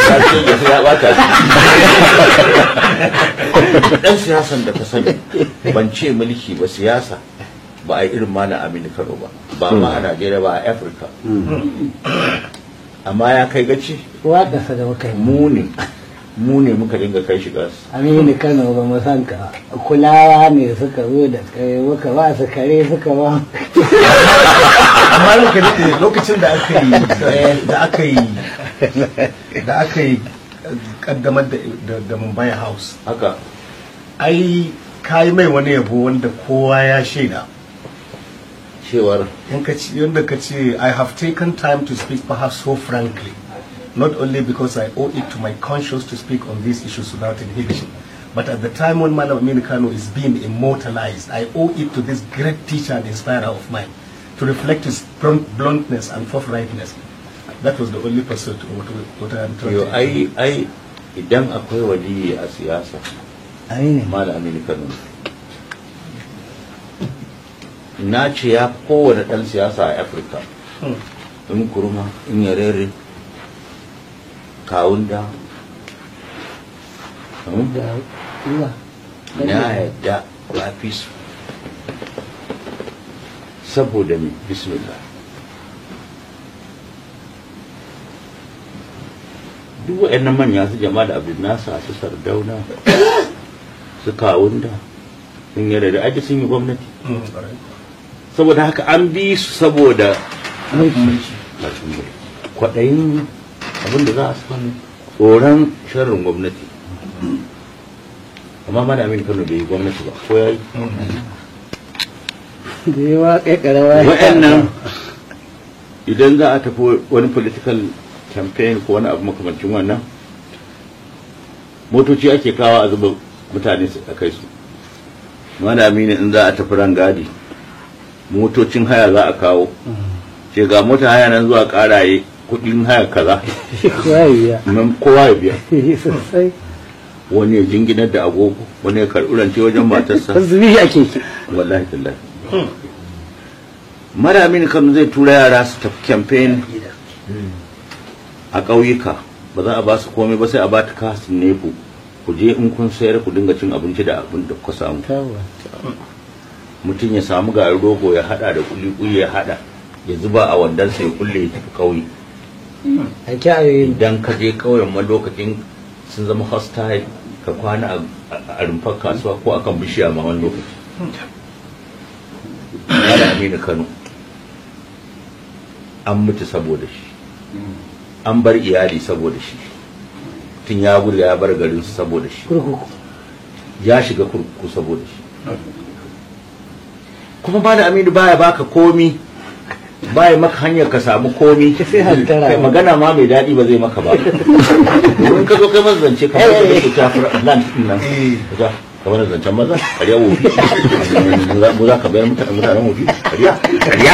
ya ce ya sai ya bata shi dan siyasan da ka sani ban ce mulki ba siyasa ba a yi irin ma na Aminu Kano ba ba ma a Najeriya ba a Afirka amma ya kai gaci waka sa da muka yi mu ne mu ne muka dinga kai shi gas aminu kano ba mu san ka kulawa ne suka zo da kai muka ba su kare suka ba amma ranka daɗe lokacin da aka yi da aka yi da aka yi kaddamar da da- da Mumbai House haka ai kayi mai wani yabo wanda kowa ya shaida cewar in ka ce yadda ka ce I have taken time to speak perhaps so frankly not only because I owe it to my conscience to speak on these issues without inhibition but at the time when Malam Aminu Kano is being immortalized I owe it to this great teacher and inspirer of mine to reflect his blunt- bluntness and forthrightness that was the only pursuit of what, what I am trying yo to ai ai idan akwai waliyi a siyasa aminu Malam Aminu Kano na ce ya fi kowane ɗan siyasa a Afirka Hmm. in kurma in yarere kawunda hmm? da ruwa na yadda ya fi su saboda mai bismillah duk waɗannan manya su jama'a da abin nasa su sardauna su kawunda sun yarda da ake sun yi gwamnati Hmm, alright. saboda haka an bi su saboda mulki kwaɗayin abin da za a samu tsoron sharrin gwamnati amma mana amin kano bai yi gwamnati ba ko ya yi da yawa kai karawa wa'annan idan za a tafi wani political campaign ko wani abu makamancin wannan motoci ake kawo a zuba mutane su a kai su mana amini in za a tafi rangadi motocin haya za a kawo ce ga mota haya nan zuwa karaye kudin haya kaza kowa ya nan kowa ya biya biya sosai wani ya jinginar da agogo wani ya karɓi rance wajen matarsa zubi ake ki wallahi tallahi maramin kan zai tura yara su tafi campaign a ƙauyuka ba za a ba su komai ba sai a ba ta kasin nefu ku je in kun sayar ku dinga cin abinci da abin da kuka samu tawa mutum ya samu garin rogo ya hada da kuli ya hada ya zuba a wandansa ya kulle ya tafi ƙauye a kyawaye idan ka je ƙauyen ma lokacin sun zama hostile ka kwana a- a rumfar kasuwa ko akan bishiya ma wani lokaci Mala Aminu Kano an mutu saboda shi an bar iyali saboda shi tun ya gudu ya bar garinsu saboda shi kurkuku ya shiga kurkuku saboda shi kuma Mala Aminu baya baka komi baya maka hanyar ka samu komi sai hantara. Kai magana ma mai daɗi ba zai maka ba domin ka zo kai masa zance kamar da kake tafi land din nan ka kamar zancen maza ƙarya wofi mu za ka bayar mutane mutanen wofi ƙarya ƙarya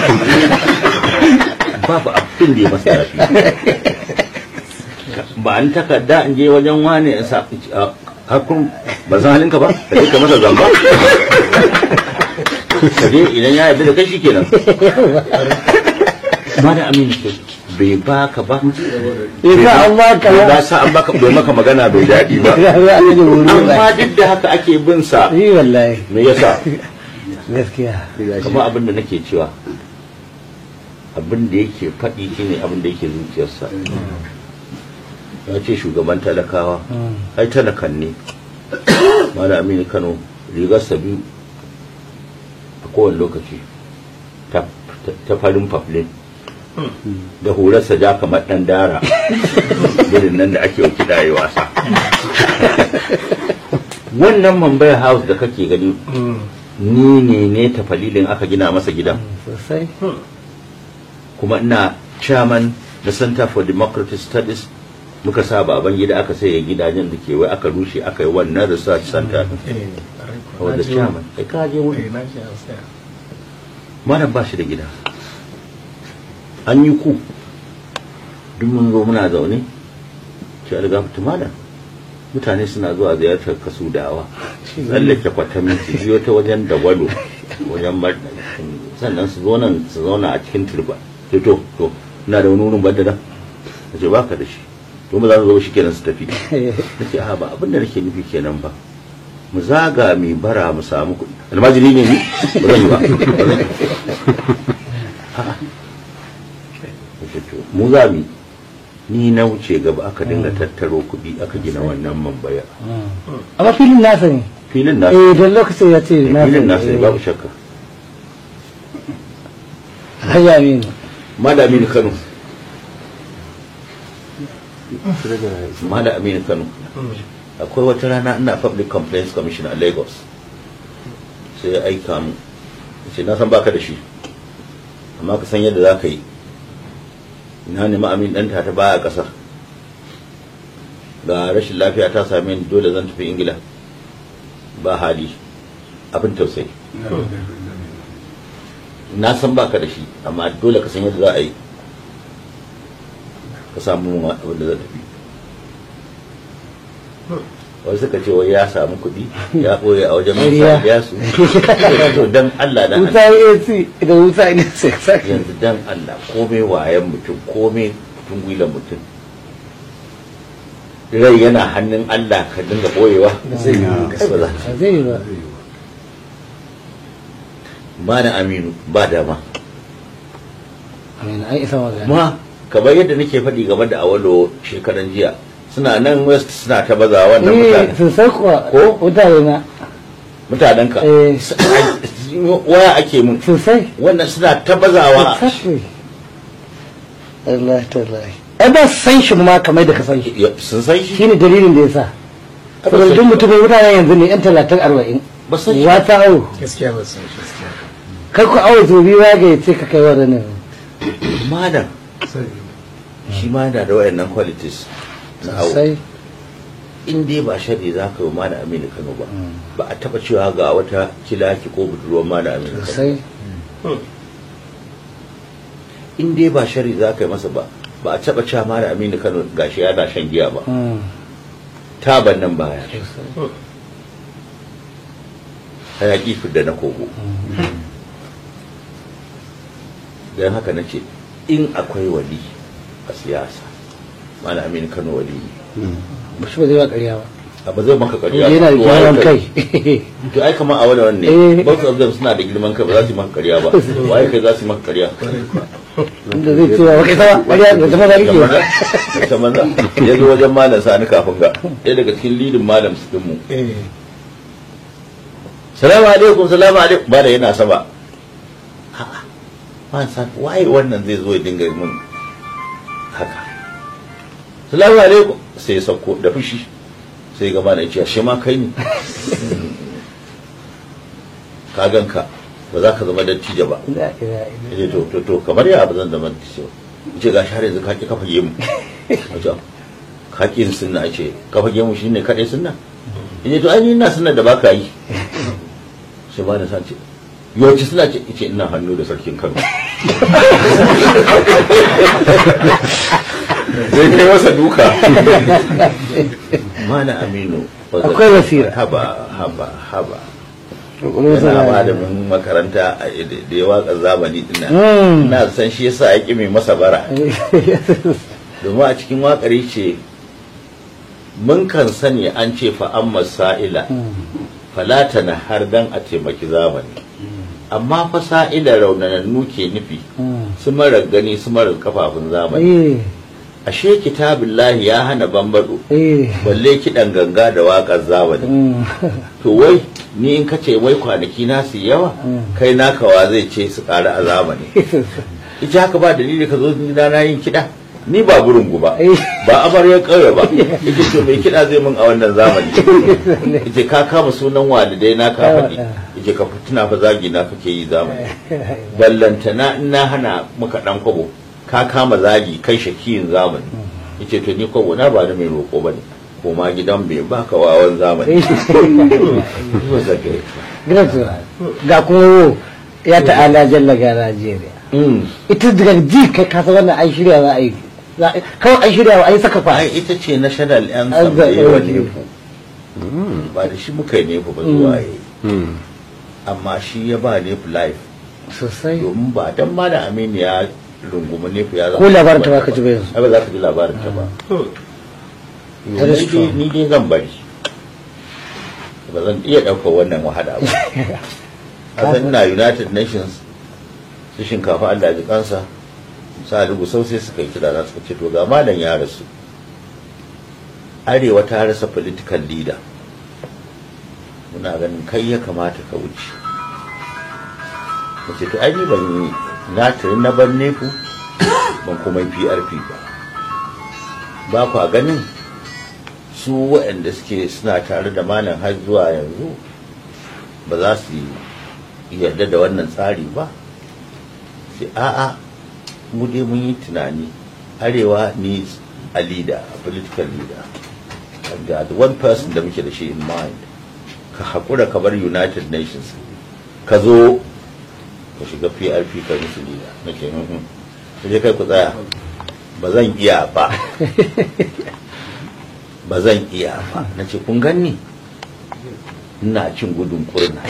babu abin da ya masa rafi ba an takarda in je wajen wane in sa hakun ba san halinka ba ka je ka masa zamba ka je idan ya yarda da kai shikenan ba da amini ke bai baka ba ya sa an baka ba ba sa an baka bai maka magana bai daɗi ba ya za a yi wuri ba amma duk da haka ake bin sa yi wallahi me yasa gaskiya kamar abin da nake cewa abin da yake faɗi shine abin da yake zuciyarsa ya ce shugaban talakawa ai talakan ne mala aminu kano rigarsa biyu a kowane lokaci ta ta farin faflin da horarsa ja kamar ɗan dara irin nan da ake kiɗa yi wasa wannan mumbai house da kake gani ni ne ne ta falilin aka gina masa gidan sosai kuma ina chairman na center for democratic studies muka sa baban gida aka sai gidajen da ke wai aka rushe aka yi wannan research center din wanda chairman kai ka je wuri malam ba shi da gida an yi ku duk mun zo muna zaune ce alga fitu malam mutane suna zuwa ziyartar kasu dawa tsallake kwatami su biyo ta wajen dagwalo wajen mar- sannan su zo nan su zauna a cikin turba ce to to ina da wani wurin banda da ce baka da shi to ba za su zo shi kenan su tafi nace a ba abin da nake nufi kenan ba mu zaga mai bara mu samu kuɗi almajiri ne ni ba zan yi ba ba zan yi. A'a. Nace to, mu za mu yi. ni na wuce gaba aka dinga tattaro kuɗi aka gina wannan mambaya amma filin nasa ne filin na eh don lokacin ya ce nasa filin nasa ne babu shakka hanya ne mala aminu kano mala aminu kano akwai wata rana ina public complaints commission a lagos sai ya aika mu ce na san baka da shi amma ka san yadda za ka yi na nemi amin ɗanta ta baya ƙasar ga rashin lafiya ta same ni dole zan tafi ingila ba hali abin tausayi na san baka da shi amma dole ka san yadda za a yi ka samu mun abin da zan tafi wasu suka ce wai ya samu kuɗi ya ɓoye a wajen mai Ƙarya. ya su to dan Allah dan wuta ac da wuta ne sai sai yanzu dan Allah komai wayan mutum komai tungwilan mutum rai yana hannun Allah ka dinga boyewa zai yi Ba za ba zai yi ba ba na aminu ba dama amin an isa magana ma kamar yadda nake faɗi game da awalo shekaran jiya suna nan west suna ta baza wannan eh mutane sosai kuwa Ko? mutane na mutanen ka eh waya ake mun sosai wannan suna ta bazawa exactly Allah ta lai ai ba san shi ma kamar da ka san shi sun san shi shine dalilin da yasa Ba saboda san duk shi. mutumin mutanen yanzu ne yan talatin arba'in ba san shi wata awo gaskiya ba san shi gaskiya kai ku awo zobi ya ga yace ka kai wadannan malam shi ma yana da wayannan qualities na awo sosai in dai ba shari za ka yi wa malam aminu kano ba ba a taba cewa ga wata kilaki ko budurwar malam aminu kano sosai in dai ba shari za ka yi masa ba ba a taba cewa malam aminu kano gashi yana shan giya ba Mm, taban nan baya sosai. hayaki fidda na kogo don haka na ce in akwai wali a siyasa malam aminu kano wali ne ba shi ba zai ba ƙarya ba a ba zai maka ƙarya yana da ba. girman Waye kai to ai kamar a wani wani Eh. ne both of them suna da girman kai ba za su yi maka ƙarya ba waye kai za su yi maka ƙarya inda zai cewa wa kai sama ƙarya da zama zari ke ta maza ya zo wajen malam sani kafin ga ɗaya daga cikin lidin malam su dinmu eh salamu alaikum salamu alaikum ba da yana sama a'a man san waye wannan zai zo ya dinga mun haka salamu alaikum sai ya sauko da fushi sai gaba na ce shi ma kai ne ka ganka ba za ka zama dattijo ba La ilaha illallah. ya to to to kamar ya ba zan zama dattijo ba ce ga har yanzu ka ki kafa gemu a ce ka ki yin sunna a ce kafa gemu shine kadai sunna ya to ai ni ina sunna da baka yi sai ba na sa ce yawanci suna ce ce ina hannu da sarkin kano zai kai masa duka mana aminu Akwai basira. haba haba haba Ƙwaƙwalwar sa yana na- malamin makaranta a da ya waka zamani din nan Mm. ina san shi yasa ya ƙi mai masa bara domin a cikin wakar ce mun kan sani an ce fa amma sa'ila falata na har dan a taimaki zamani amma fa sa'ila raunanannu ke nufi Mm. su marar gani su marar kafafun zamani Eh, ashe kitabillahi ya hana bambado eh. balle kiɗan ganga da waƙar zamani Mm. to wai ni in kace wai kwanaki na su yawa kai naka wa zai ce su ƙara a zamani ita haka ba dalili ka zo gida na yin kiɗa ni ba burungu ba Eh. ba amaryar ƙauye ba ita to mai kiɗa zai mun a wannan zamani ita ka kama sunan walidai na ka faɗi ita ka tuna fa zagi na kake yi zamani ballantana in na hana maka ɗan kwabo ka kama zagi kai shakiyin zamani yace to ni kwabo na ba na mai roƙo ba ne ko ma gidan bai baka wawan zamani Ba za ka yi. Gracias. Ga kuma wo ya ta'ala jalla ga Najeriya. Mm. Ita daga ji kai kasa wannan an shirya za a yi. Za a- Kawai an shirya an yi saka fa. ai ita ce national anthem An da zaɓe yawa waje. nefu ba da shi muka yi nefu ba zuwa yi amma shi ya ba nefu life Sosai. domin ba dan ma da aminu ya rungumi nefu ya Ko labarin ta ba ka ji ba yanzu. ai ba za ka ji labarin ta ba That is Ni dai- true. ni dai zan bari ba zan iya ɗaukar wannan wahala ba a san ina united nations su shinkafa allah ji kansa sa lugu sau sai suka yi kira na suka ce to ga malam ya rasu arewa ta rasa political leader muna ganin kai ya kamata ka wuce ce to ai ni ban yi na tare na ban nefu ban kuma yi PRP ba ba kwa ganin su waɗanda suke suna tare da malam har zuwa yanzu ba za su yi yarda da wannan tsari ba sai a'a mu dai mun yi tunani arewa needs a leader a political leader and the the one person da muke da shi in mind ka haƙura ka bar united nations ka zo ka shiga prp ka musu leader na ce "Mhm." sai kai ku tsaya ba zan iya ba ba zan iya ba na ce kun ganni ina cin gudun kurna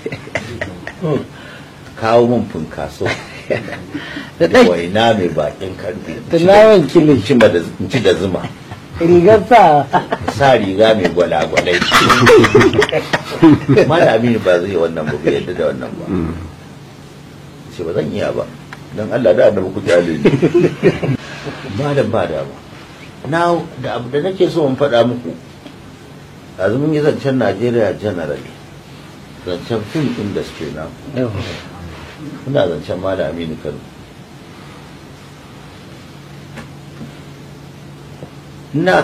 kawo min funkaso da ɗan waina mai bakin karfe da naman kilin in ci ma da- in ci da zuma rigar sa sa riga mai gwalagwalai malami ba zai wannan ba bai yadda da wannan ba ce ba zan iya ba don Allah da annabi ku kyale ni malam ba da ba na da abu da nake so in faɗa muku yanzu mun yi zancen Najeriya generally zancen film industry na muna zancen malam Aminu Kano ina